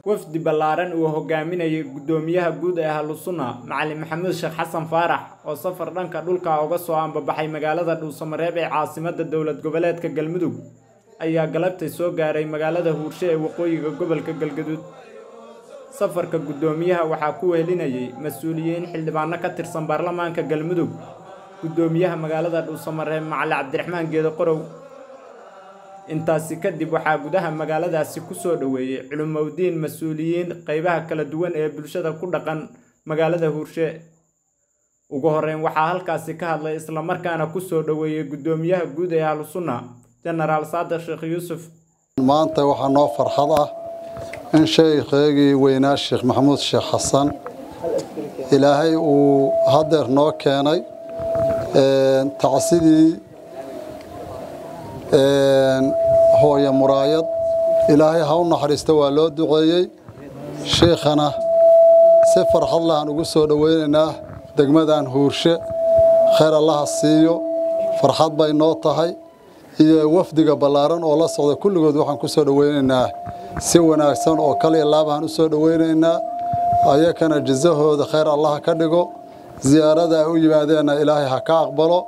wafdi ballaaran uu hogaaminayay guddoomiyaha guud ee ahlusunna macalin maxamuud sheekh xasan faarax oo safar dhanka dhulka uga soo ambabaxay magaalada dhuusamareeb ee caasimadda dowlad goboleedka galmudug ayaa galabtay soo gaaray magaalada huurshe ee waqooyiga gobolka galgaduud safarka guddoomiyaha waxaa ku wehelinayay mas-uuliyiin xildhibaano ka tirsan baarlamaanka galmudug guddoomiyaha magaalada dhuusamareeb macali cabdiraxmaan geedo qorow intaasi kadib waxaa gudaha magaaladaasi ku soo dhoweeyey culumowdiin mas-uuliyiin qaybaha kala duwan ee bulshada ku dhaqan magaalada huurshe ugu horreyn waxaa halkaasi ka hadlay islamarkaana ku soo dhoweeyey guddoomiyaha guud ee ahlusunna jenaraal saadiq sheekh yuusuf maanta waxaa noo farxad ah in sheekheygii weynaa sheekh maxamuud sheekh xasan ilaahay uu hadeer noo keenay tacsidii hooye muraayad ilaahay ha u naxariista waa loo duceeyey sheikhana si farxad lahaan ugu soo dhoweynaynaa degmadan huurshe khayr allaha siiyo farxad bay noo tahay iyo wafdiga ballaaran oo la socda kulligood waxaan ku soo dhoweynaynaa si wanaagsan oo kaliya laabaan u soo dhoweynaynaa ayakana jazahooda khayr allaha ka dhigo ziyaarada ay u yimaadeenna ilaahay ha ka aqbalo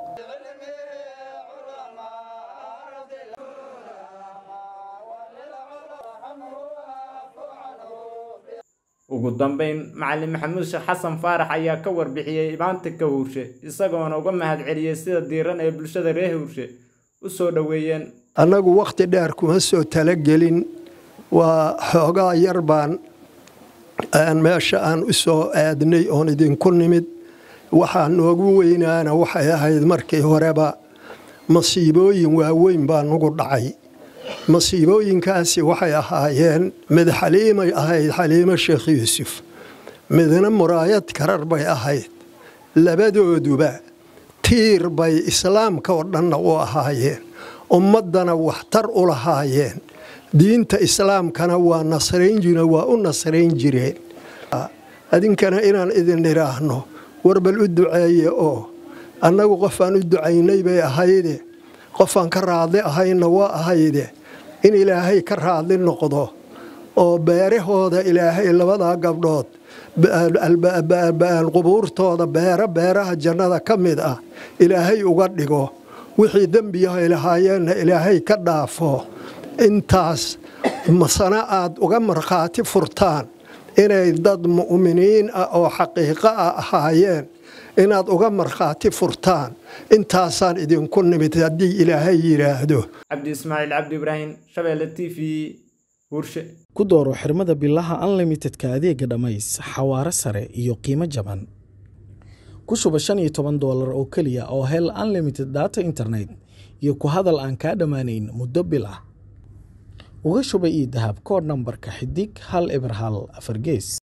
ugu dambeyn macalin maxamuud sheekh xasan faarax ayaa ka warbixiyey imaantinka huurshe isagoona uga mahadceliyey sida diiran ee bulshada reer huurshe u soo dhoweeyeen annagu wakhti dheer kuma soo talagelin waa xoogaa yar baan meesha aan u soo aadnay oon idinku nimid waxaa noogu weynaana waxay ahayd markii horeba masiibooyin waaweyn baa nugu dhacay masiibooyinkaasi waxay ahaayeen mid xaliimay ahayd xaliimo sheekh yuusuf midna muraayad karar bay ahayd labadooduba tiir bay islaamka oo dhanna u ahaayeen ummaddana waxtar u lahaayeen diinta islaamkana waa nasraynjire waa u nasrayn jireen adinkana inaan idin idhaahno warbal u duceeye oo annagu qofaan u ducaynay bay ahayde qofaan ka raadli ahayna waa ahayde in ilaahay ka raadli noqdo oo beerahooda ilaahay labadaa gabdhood qubuurtooda beero beeraha jannada ka mid ah ilaahay uga dhigo wixii dembiyahay lahaayeenna ilaahay ka dhaafo intaas masana aad uga markhaati furtaan inay dad mu'miniin ah oo xaqiiqo ah ahaayeen inaad uga markhaati furtaan intaasaan idinku nimid haddii ilaahay yidhaahdo cabdi ismaaciil cabdi ibraahim shabeelle t v huurshe ku dooro xirmada bilaha unlimitedka adeega dhammays xawaare sare iyo qiimo jaban ku shuba shan iyo toban doolar oo keliya oo hel unlimited data internet iyo ku hadal aan kaa dhammaanayn muddo bil ah uga shuba io dahab koodh nambarka xidig hal eber hal afar gees